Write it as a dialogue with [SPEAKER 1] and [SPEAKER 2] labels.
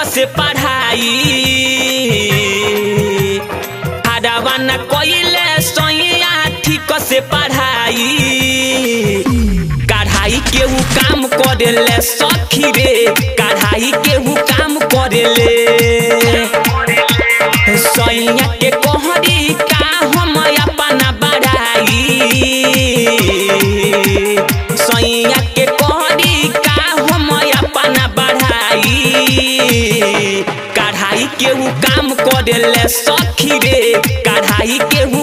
[SPEAKER 1] से पढ़ाई आडावा न कइले सैया ठीक से पढ़ाई कढ़ाई के ऊ काम करेले सखी रे कढ़ाई के ऊ काम करेले सैया के कहरी का हम अपना बढ़ाई सैया के कहरी का हम अपना बढ़ाई कढ़ाई के ऊ काम करेले सखी रे कढ़ाई के ऊ